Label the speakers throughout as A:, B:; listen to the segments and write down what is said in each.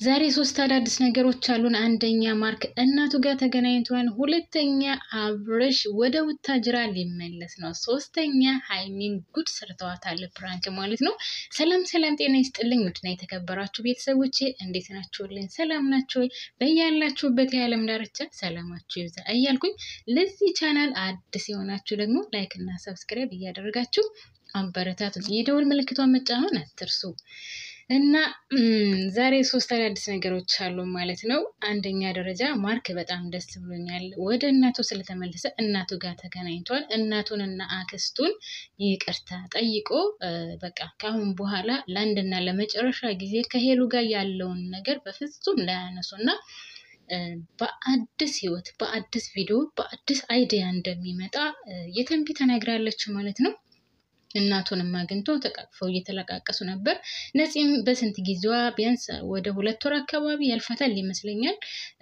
A: ዛሬ ሶስት አዳዲስ ነገሮች አሉን። አንደኛ ማርክ እናቱ ጋር ተገናኝቷል። ሁለተኛ አብርሽ ወደ ቡታጅራ ሊመለስ ነው። ሶስተኛ ሀይሚን ጉድ ሰርተዋታል፣ ፕራንክ ማለት ነው። ሰላም ሰላም፣ ጤና ይስጥልኝ ውድና የተከበራችሁ ቤተሰቦቼ እንዴት ናችሁልኝ? ሰላም ናችሁ ወይ? በያላችሁበት የዓለም ዳርቻ ሰላማችሁ ይብዛ እያልኩኝ ለዚህ ቻናል አዲስ የሆናችሁ ደግሞ ላይክ እና ሰብስክራይብ እያደረጋችሁ አበረታቱን። የደወል ምልክቷን መጫኑን አትርሱ። እና ዛሬ ሶስት አዳዲስ ነገሮች አሉ ማለት ነው። አንደኛ ደረጃ ማርክ በጣም ደስ ብሎኛል። ወደ እናቱ ስለተመለሰ እናቱ ጋር ተገናኝቷል። እናቱንና አክስቱን ይቅርታ ጠይቆ በቃ ከአሁን በኋላ ለአንድና ለመጨረሻ ጊዜ ከሄሉ ጋር ያለውን ነገር በፍጹም ላያነሱ እና በአዲስ ህይወት፣ በአዲስ ቪዲዮ፣ በአዲስ አይዲያ እንደሚመጣ የተንቢ ተናግራለች ማለት ነው። እናቱንም አግኝቶ ተቃቅፈው እየተለቃቀሱ ነበር። ነፂም በስንት ጊዜዋ ቢያንስ ወደ ሁለት ወር አካባቢ ያልፋታል ይመስለኛል።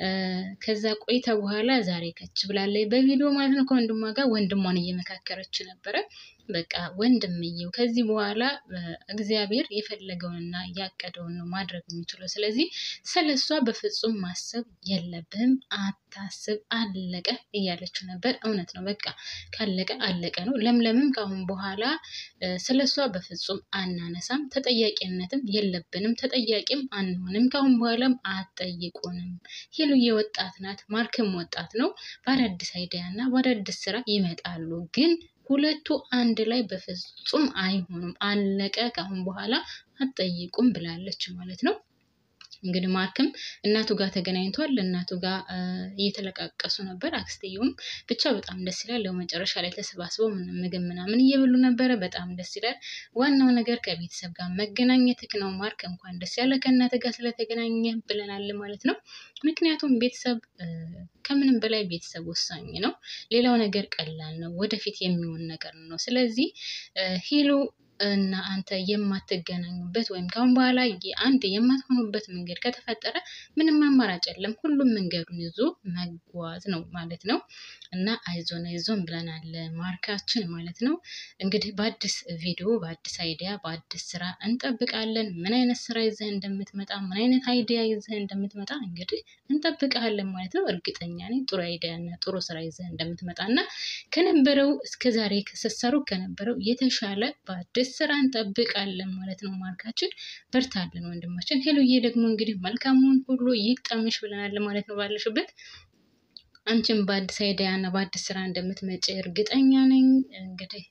A: ከዛ ቆይታ በኋላ ዛሬ ከች ብላለች በቪዲዮ ማለት ነው ከወንድሟ ጋር ወንድሟን እየመካከረች ነበረ። በቃ ወንድምየው ከዚህ በኋላ እግዚአብሔር የፈለገውንና ያቀደውን ነው ማድረግ የሚችለው። ስለዚህ ስለሷ በፍጹም ማሰብ የለብህም፣ አታስብ፣ አለቀ እያለችው ነበር። እውነት ነው። በቃ ካለቀ አለቀ ነው። ለምለምም ከአሁን በኋላ ስለሷ በፍጹም አናነሳም፣ ተጠያቂነትም የለብንም፣ ተጠያቂም አንሆንም። ከአሁን በኋላም አትጠይቁንም። ሄሉዬ ወጣት ናት፣ ማርክም ወጣት ነው። በአዳዲስ አይዲያ እና በአዳዲስ ስራ ይመጣሉ ግን ሁለቱ አንድ ላይ በፍጹም አይሆኑም። አለቀ። ከአሁን በኋላ አትጠይቁም ብላለች ማለት ነው። እንግዲህ ማርክም እናቱ ጋር ተገናኝቷል። እናቱ ጋር እየተለቃቀሱ ነበር። አክስትየውም ብቻ በጣም ደስ ይላል። ያው መጨረሻ ላይ ተሰባስበው ምግብ ምናምን እየበሉ ነበረ። በጣም ደስ ይላል። ዋናው ነገር ከቤተሰብ ጋር መገናኘትክ ነው። ማርክ እንኳን ደስ ያለ ከእናት ጋር ስለተገናኘ ብለናል ማለት ነው። ምክንያቱም ቤተሰብ ከምንም በላይ ቤተሰብ ወሳኝ ነው። ሌላው ነገር ቀላል ነው፣ ወደፊት የሚሆን ነገር ነው። ስለዚህ ሄሉ እና አንተ የማትገናኙበት ወይም ካሁን በኋላ አንድ የማትሆኑበት መንገድ ከተፈጠረ ምንም አማራጭ የለም። ሁሉም መንገዱን ይዞ መጓዝ ነው ማለት ነው። እና አይዞን አይዞን ብለናል ማርካችን ማለት ነው። እንግዲህ በአዲስ ቪዲዮ፣ በአዲስ አይዲያ፣ በአዲስ ስራ እንጠብቃለን። ምን አይነት ስራ ይዘህ እንደምትመጣ፣ ምን አይነት አይዲያ ይዘህ እንደምትመጣ እንግዲህ እንጠብቃለን ማለት ነው። እርግጠኛ ነኝ ጥሩ አይዲያ እና ጥሩ ስራ ይዘህ እንደምትመጣ እና ከነበረው እስከዛሬ ከሰሰሩ ከነበረው የተሻለ በአዲስ ስራ እንጠብቃለን ማለት ነው። ማርካችን በርታለን ወንድማችን። ሄሉዬ ደግሞ እንግዲህ መልካሙን ሁሉ ይግጠምሽ ብለናል ማለት ነው። ባለሽበት አንቺም በአዲስ አይዲያ እና በአዲስ ስራ እንደምትመጪ እርግጠኛ ነኝ። እንግዲህ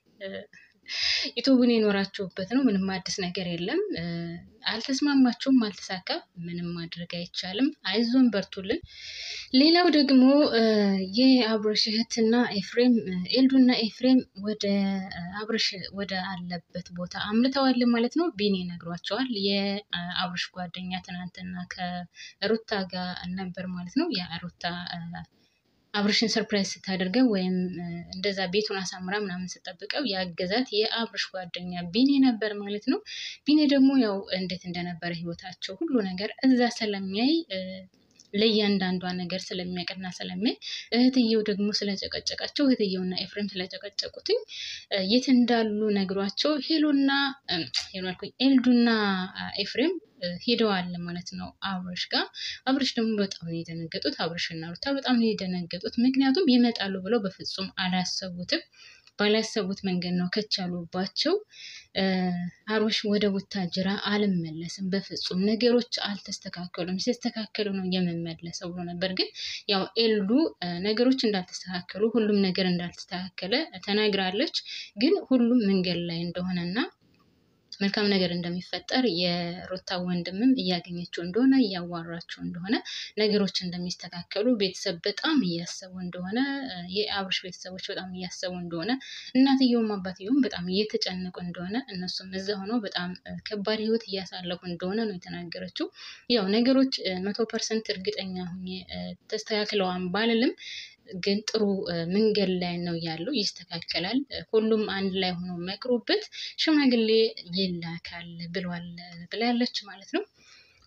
A: ዩቱቡን የኖራችሁበት ነው። ምንም አዲስ ነገር የለም። አልተስማማችሁም፣ አልተሳካም። ምንም ማድረግ አይቻልም። አይዞን በርቱልን። ሌላው ደግሞ የአብርሽ እህትና ኤፍሬም ኤልዱና ኤፍሬም ወደ አብርሽ ወደ አለበት ቦታ አምልተዋል ማለት ነው። ቢኒ ነግሯቸዋል። የአብርሽ ጓደኛ ትናንትና ከሩታ ጋር ነበር ማለት ነው። የሩታ አብርሽን ሰርፕራይዝ ስታደርገው ወይም እንደዛ ቤቱን አሳምራ ምናምን ስጠብቀው ያገዛት የአብርሽ ጓደኛ ቢኒ ነበር ማለት ነው። ቢኒ ደግሞ ያው እንዴት እንደነበረ ህይወታቸው ሁሉ ነገር እዛ ስለሚያይ ለእያንዳንዷ ነገር ስለሚያውቅና ስለሚያይ እህትየው ደግሞ ስለጨቀጨቃቸው እህትየውና ኤፍሬም ስለጨቀጨቁትኝ የት እንዳሉ ነግሯቸው ሄሉና ሄሉ አልኩኝ ኤልዱና ኤፍሬም ሄደዋል ማለት ነው አብርሽ ጋር። አብርሽ ደግሞ በጣም ነው የደነገጡት። አብርሽና ሩታ በጣም ነው የደነገጡት። ምክንያቱም ይመጣሉ ብለው በፍጹም አላሰቡትም። ባላሰቡት መንገድ ነው ከቻሉባቸው። አብርሽ ወደ ቡታጅራ አልመለስም፣ በፍጹም ነገሮች አልተስተካከሉም፣ ሲስተካከሉ ነው የምመለሰው ብሎ ነበር። ግን ያው ኤልዱ ነገሮች እንዳልተስተካከሉ ሁሉም ነገር እንዳልተስተካከለ ተናግራለች። ግን ሁሉም መንገድ ላይ እንደሆነና መልካም ነገር እንደሚፈጠር የሩታ ወንድምም እያገኘችው እንደሆነ እያዋራችው እንደሆነ ነገሮች እንደሚስተካከሉ ቤተሰብ በጣም እያሰቡ እንደሆነ የአብርሽ ቤተሰቦች በጣም እያሰቡ እንደሆነ እናትየውም አባትየውም በጣም እየተጨነቁ እንደሆነ እነሱም እዛ ሆነው በጣም ከባድ ሕይወት እያሳለፉ እንደሆነ ነው የተናገረችው። ያው ነገሮች መቶ ፐርሰንት እርግጠኛ ሁኜ ተስተካክለዋን ባልልም ግን ጥሩ መንገድ ላይ ነው ያለው። ይስተካከላል። ሁሉም አንድ ላይ ሆኖ መክሮበት ሽማግሌ ይላካል ብሏል ብላለች ማለት ነው።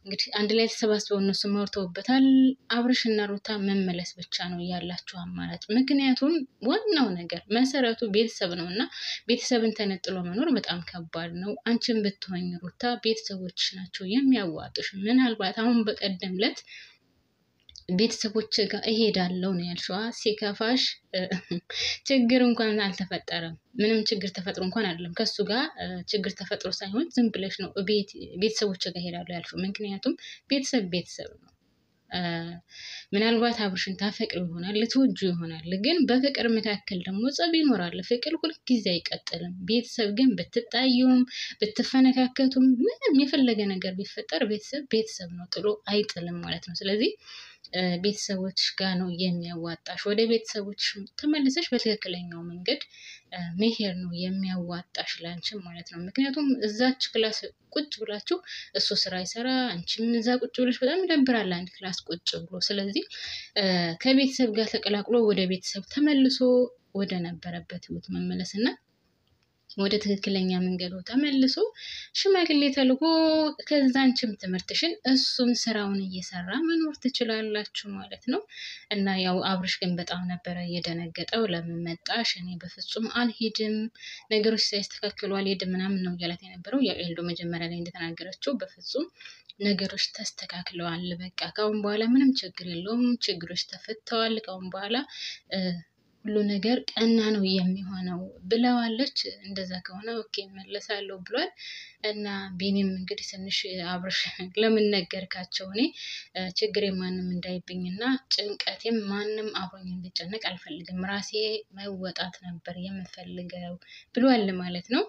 A: እንግዲህ አንድ ላይ ተሰባስበው እነሱ መርተውበታል። አብርሽና ሩታ መመለስ ብቻ ነው ያላችሁ አማራጭ። ምክንያቱም ዋናው ነገር መሰረቱ ቤተሰብ ነው እና ቤተሰብን ተነጥሎ መኖር በጣም ከባድ ነው። አንቺን ብትሆኝ ሩታ ቤተሰቦች ናቸው የሚያዋጡሽ። ምናልባት አሁን በቀደም ለት ቤተሰቦች ጋር እሄዳለሁ ነው ያልሽዋ። ሲከፋሽ ችግር እንኳን አልተፈጠረም። ምንም ችግር ተፈጥሮ እንኳን አይደለም ከሱ ጋር ችግር ተፈጥሮ ሳይሆን ዝም ብለሽ ነው ቤተሰቦች ጋር እሄዳለሁ ያልሽው። ምክንያቱም ቤተሰብ ቤተሰብ ነው። ምናልባት አብርሽን ታፈቅሪው ይሆናል ልትወጁ ይሆናል። ግን በፍቅር መካከል ደግሞ ጸብ ይኖራል። ፍቅር ሁልጊዜ አይቀጥልም። ቤተሰብ ግን ብትጣዩም ብትፈነካከቱም ምንም የፈለገ ነገር ቢፈጠር ቤተሰብ ቤተሰብ ነው፣ ጥሎ አይጥልም ማለት ነው። ስለዚህ ቤተሰቦች ጋር ነው የሚያዋጣሽ። ወደ ቤተሰቦች ተመልሰሽ በትክክለኛው መንገድ መሄድ ነው የሚያዋጣሽ ላንቺም ማለት ነው። ምክንያቱም እዛች ክላስ ቁጭ ብላችሁ እሱ ስራ ይሰራ፣ አንቺም እዛ ቁጭ ብለሽ በጣም ይደብራል አንድ ክላስ ቁጭ ብሎ። ስለዚህ ከቤተሰብ ጋር ተቀላቅሎ ወደ ቤተሰብ ተመልሶ ወደ ነበረበት ህይወት መመለስ እና ወደ ትክክለኛ መንገዱ ተመልሶ ሽማግሌ ተልኮ ከዛ አንቺም ትምህርትሽን እሱም ስራውን እየሰራ መኖር ትችላላችሁ ማለት ነው። እና ያው አብርሽ ግን በጣም ነበረ እየደነገጠው። ለምን መጣሽ? እኔ በፍጹም አልሄድም፣ ነገሮች ሳይስተካከሉ አልሄድም ምናምን ነው እያላት የነበረው። ያው ኤልዶ መጀመሪያ ላይ እንደተናገረችው በፍጹም ነገሮች ተስተካክለዋል፣ በቃ ካሁን በኋላ ምንም ችግር የለውም፣ ችግሮች ተፈተዋል፣ ካሁን በኋላ ሁሉ ነገር ቀና ነው የሚሆነው ብለዋለች። እንደዛ ከሆነ ኦኬ መለሳለሁ ብሏል። እና ቢኒም እንግዲህ ትንሽ አብርሽ ለምን ነገርካቸው? እኔ ችግሬ ማንም እንዳይብኝና ጭንቀቴም ማንም አብሮኝ እንዲጨነቅ አልፈልግም፣ ራሴ መወጣት ነበር የምፈልገው ብሏል ማለት ነው።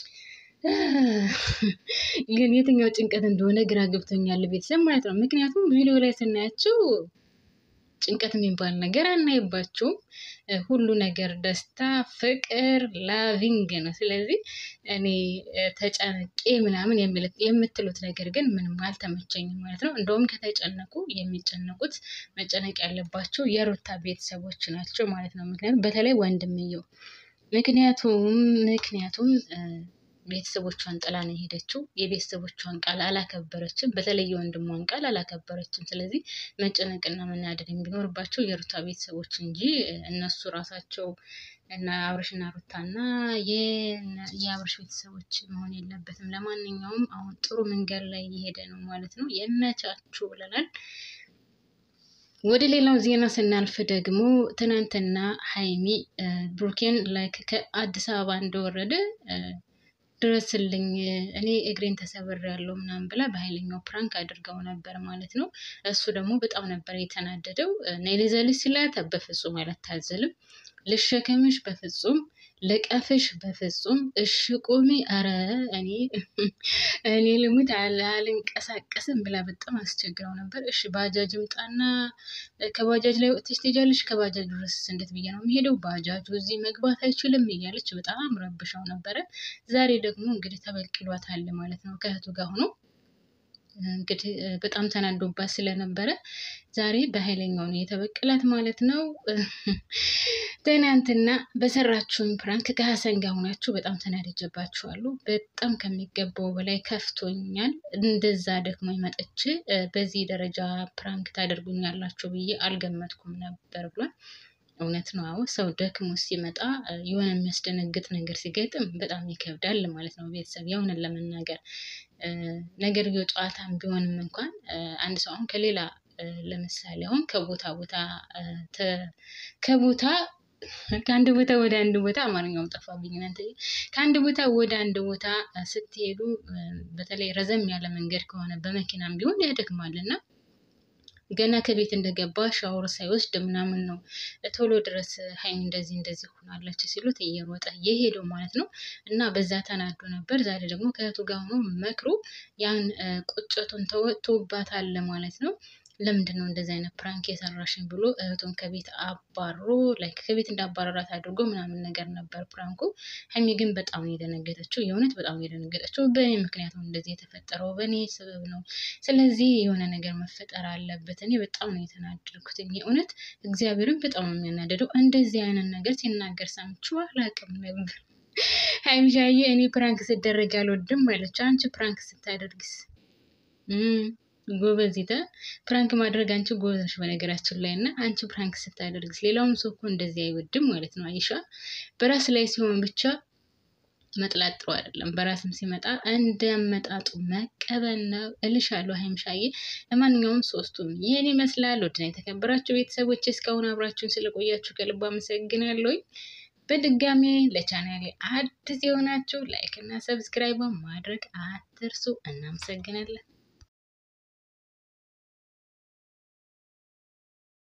A: ግን የትኛው ጭንቀት እንደሆነ ግራ ገብቶኛል ቤተሰብ ማለት ነው። ምክንያቱም ቪዲዮ ላይ ስናያቸው ጭንቀት የሚባል ነገር አናይባቸውም። ሁሉ ነገር ደስታ፣ ፍቅር፣ ላቪንግ ነው። ስለዚህ እኔ ተጨነቄ ምናምን የምትሉት ነገር ግን ምንም አልተመቸኝም ማለት ነው። እንደውም ከተጨነቁ የሚጨነቁት መጨነቅ ያለባቸው የሩታ ቤተሰቦች ናቸው ማለት ነው። ምክንያቱም በተለይ ወንድምየው ምክንያቱም ምክንያቱም ቤተሰቦቿን ጥላ ነው የሄደችው። የቤተሰቦቿን ቃል አላከበረችም። በተለይ የወንድሟን ቃል አላከበረችም። ስለዚህ መጨነቅና መናደድ ቢኖርባቸው የሩታ ቤተሰቦች እንጂ እነሱ ራሳቸው እና አብርሽና ሩታና የአብርሽ ቤተሰቦች መሆን የለበትም። ለማንኛውም አሁን ጥሩ መንገድ ላይ እየሄደ ነው ማለት ነው። የመቻችሁ ብለናል። ወደ ሌላው ዜና ስናልፍ ደግሞ ትናንትና ሀይሚ ብሩኬን ላይክ ከአዲስ አበባ እንደወረደ ድረስልኝ እኔ እግሬን ተሰብር ያለው ምናምን ብላ በኃይለኛው ፕራንክ አድርገው ነበር ማለት ነው። እሱ ደግሞ በጣም ነበር የተናደደው። ነይ ልዘልሽ ሲላት በፍጹም አላታዘልም። ልሸከምሽ በፍጹም ልቀፍሽ በፍጹም እሺ ቁሚ፣ አረ እኔ እኔ ልሙት አልንቀሳቀስም ብላ በጣም አስቸግረው ነበር። እሺ ባጃጅ ምጣና ከባጃጅ ላይ ወጥተሽ ትሄጃለሽ፣ ከባጃጅ ድረስ እንዴት ብዬ ነው የሚሄደው? ባጃጁ እዚህ መግባት አይችልም እያለች በጣም ረብሻው ነበረ። ዛሬ ደግሞ እንግዲህ ተበቅሏታል ማለት ነው ከእህቱ ጋር ሆኖ እንግዲህ በጣም ተናዶባት ስለነበረ ዛሬ በኃይለኛው ነው የተበቀላት ማለት ነው። ትናንትና በሰራችሁን ፕራንክ ከሀሰን ጋር ሆናችሁ በጣም ተናደጀባችኋሉ። በጣም ከሚገባው በላይ ከፍቶኛል። እንደዛ ደግሞ መጥቼ በዚህ ደረጃ ፕራንክ ታደርጉኛላችሁ ብዬ አልገመትኩም ነበር ብሏል። እውነት ነው። አዎ ሰው ደክሞ ሲመጣ የሆነ የሚያስደነግጥ ነገር ሲገጥም በጣም ይከብዳል ማለት ነው። ቤተሰብ የሆነን ለመናገር ነገር ጨዋታም ቢሆንም እንኳን አንድ ሰው አሁን ከሌላ ለምሳሌ አሁን ከቦታ ቦታ ከቦታ ከአንድ ቦታ ወደ አንድ ቦታ አማርኛውም ጠፋብኝ እናንተ። ከአንድ ቦታ ወደ አንድ ቦታ ስትሄዱ በተለይ ረዘም ያለ መንገድ ከሆነ በመኪናም ቢሆን ያደክማል እና ገና ከቤት እንደገባ ሻወር ሳይወስድ ምናምን ነው ቶሎ ድረስ ሀይሚ እንደዚህ እንደዚህ ሆናለች ሲሉት እየሮጠ የሄደው ማለት ነው። እና በዛ ተናዶ ነበር። ዛሬ ደግሞ ከእህቱ ጋር ሆኖ መክሮ ያን ቁጭቱን ተወጥቶባታል ማለት ነው። ለምንድን ነው እንደዚህ አይነት ፕራንክ የሰራሽኝ ብሎ እህቱን ከቤት አባሮ ላይክ ከቤት እንዳባረራት አድርጎ ምናምን ነገር ነበር ፕራንኩ። ሀይሚ ግን በጣም ነው የደነገጠችው። የእውነት በጣም ነው የደነገጠችው። በእኔ ምክንያት ነው እንደዚህ የተፈጠረው፣ በእኔ ሰበብ ነው። ስለዚህ የሆነ ነገር መፈጠር አለበት። እኔ በጣም ነው የተናደድኩት። የእውነት እግዚአብሔርን በጣም ነው የሚያናደደው። እንደዚህ አይነት ነገር ሲናገር ሰምቼው አላውቅም ነበር። ሀይሚሻዬ እኔ ፕራንክ ስደረግ አልወድም አለች። አንቺ ፕራንክ ስታደርግስ ጎበዚተ ፕራንክ ማድረግ አንቺ ጎበዝ ነሽ በነገራችን ላይ እና አንቺ ፕራንክ ስታደርግስ ሌላውም ሰው እኮ እንደዚህ አይወድም ማለት ነው። አይሻ በራስ ላይ ሲሆን ብቻ መጥላት ጥሩ አይደለም። በራስም ሲመጣ እንደመጣጡ መቀበል ነው እልሻለሁ ሀይምሻዬ። ለማንኛውም ሶስቱም ይህን ይመስላል። ወድና የተከበራችሁ ቤተሰቦች እስካሁን አብራችሁን ስለቆያችሁ ከልብ አመሰግናለሁ። በድጋሚ ለቻናሌ አዲስ የሆናችሁ ላይክ እና ሰብስክራይብ ማድረግ አትርሱ። እናመሰግናለን።